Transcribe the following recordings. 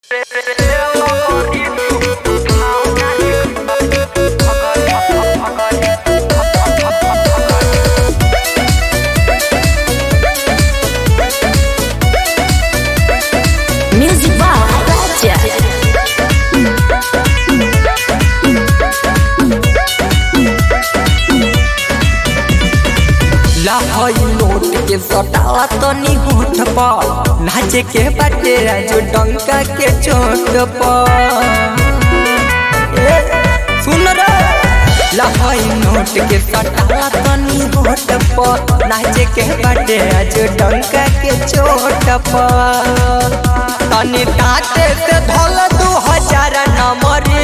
Music by Raja. लाहई note के सटाला तनी होठ पर नाचे के बाटे राजू डंका के चोट पर ए, सुन रे लाहई नोट के सटाला तनी होठ पर नाचे के बाटे राजू डंका के चोट पर तनी दांते से धोल दू हजार नंबरे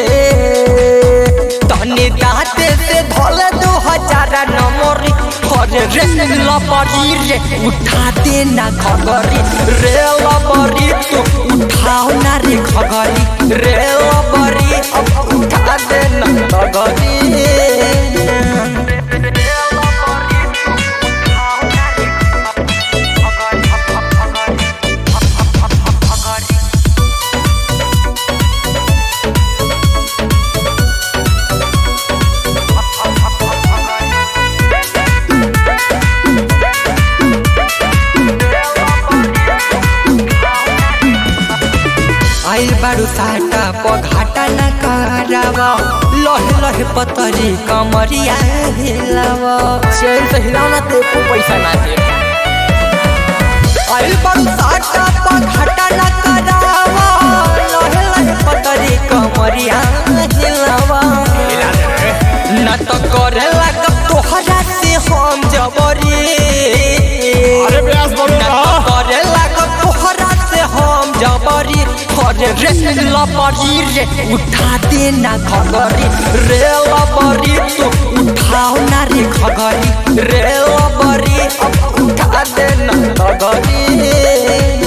तनी दांते से धोल दू हजार नंबरे अरे रे लबरी रे उठा दे ना खगरी रे लबरी तू उठाओ ना रे खगरी रे लबरी अब उठा दे ना खगरी आइल बारू साटा पघाटा न करावा लहे लहे पतरी कमरिया हिलावा चैन से हिलावना ते को पैसा ना दे आइल बारू साटा पघाटा न करावा लहे लहे पतरी कमरिया हिलावा न तो करे लगा तोहरा से हम जबरी अरे प्रयास बोलो न ना। तो करे लगा तोहरा से हम जबरी अरे रे लबरी रे उठा दे ना खगरी रे लबरी तू उठाओ ना रे खगरी रे लबरी अब उठा दे ना खगरी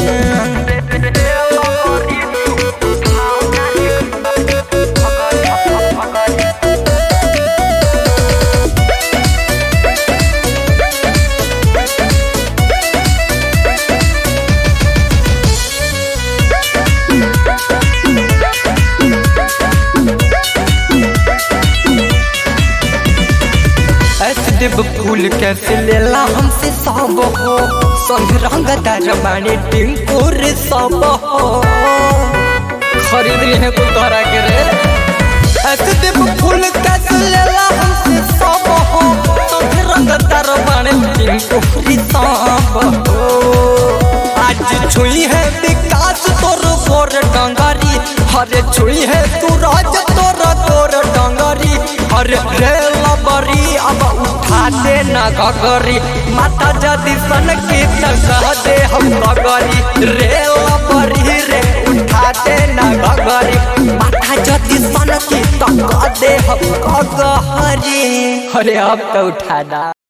ऐसे देव फूल कैसे लेला हमसे सब हो संग रंग दरबानी टिंकुर सब हो खरीद लिए को तोरा के रे ऐसे देव फूल कैसे लेला हमसे सब हो संग रंग दरबानी टिंकुर सब हो आज छुई है विकास तोर गोर डंगरी हरे छुई है तू राज तोर गोर डंगरी हरे रे लबरी अब उठा दे ना गगरी माता जदी सन की कह दे हम गगरी रे लबरी रे उठा दे ना गगरी माता जदी सन की कह दे हम गगरी अरे अब तो उठा दा